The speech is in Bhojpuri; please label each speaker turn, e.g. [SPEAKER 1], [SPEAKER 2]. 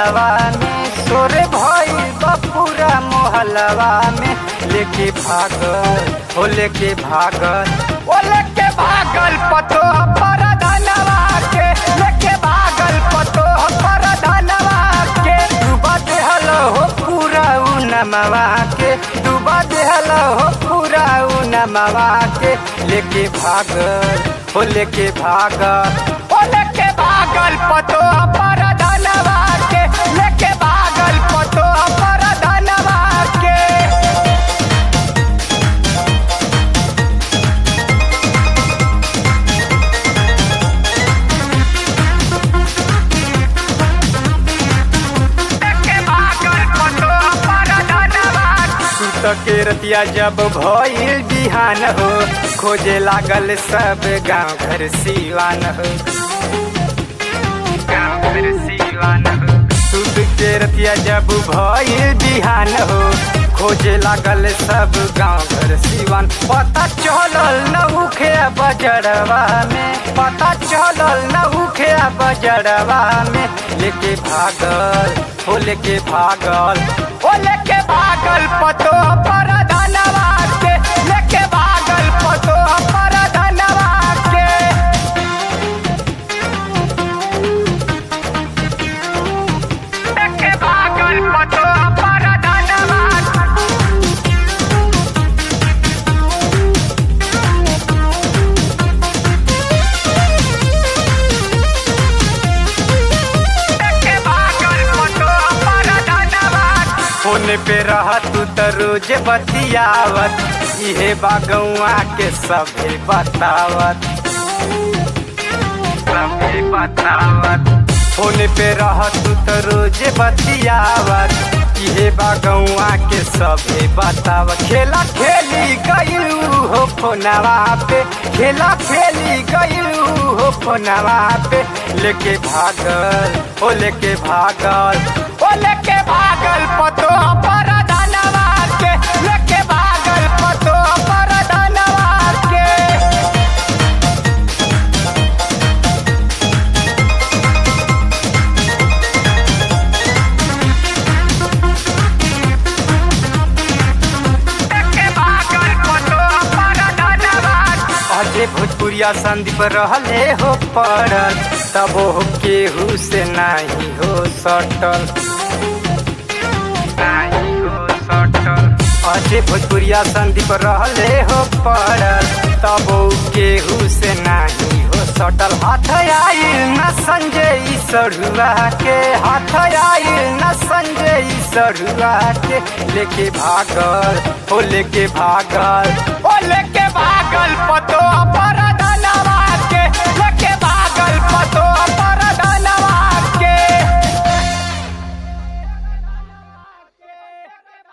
[SPEAKER 1] महलवा में सोरे भई बपूरा मोहलवा में लेके भागल हो लेके भागल ओ लेके भागल पतो पर धनवा के लेके भागल पतो पर धनवा के डूबा देहल हो पूरा उ नमवा के डूबा देहल हो पूरा उ नमवा के लेके भागल हो लेके भागल ओ लेके भागल पतो पर धनवा के लेके भागल पतो पर धनवा के सुत के रतिया जब भइल बिहान हो खोजे लागल सब गांव घर सिवान हो गांव घर सिवान हो सुत के रतिया जब भइल बिहान हो खोजे लागल सब गांव घर सिवान पता चलल न उखे बजरवा में पता चलल न उखे बजरवा में लेके भागल हो लेके भागल ओ लेके भागल पतो पर धनवा के लेके भागल पतो पर धनवा के लेके भागल पतो पर धनवा फोन पे रह तू त रोज बतियावत इहे बागौआ के सभे बतावत सभे बतावत फोन पे रह तू त रोज बतियावत इहे बागौआ के सभे बतावत खेला खेली गयू हो फोनवा पे खेला खेली गयू हो फोनवा पे लेके भागल ओ लेके भागल ओ लेके भागल पतो पर धनवा के लेके भागल पतो पर धनवा के अजय भोजपुरिया संदीप रहले हो पड़ल तब हो केहू से नहीं हो सटल नहीं हो सटल अजय भोजपुरिया संदीप रहले हो पड़ल तब हो केहू से नहीं हो सटल हाथ आइल न संजय ई सरुआ के हाथ आइल न संजय ई सरुआ के लेके भागल ओ लेके भागल ओ लेके भागल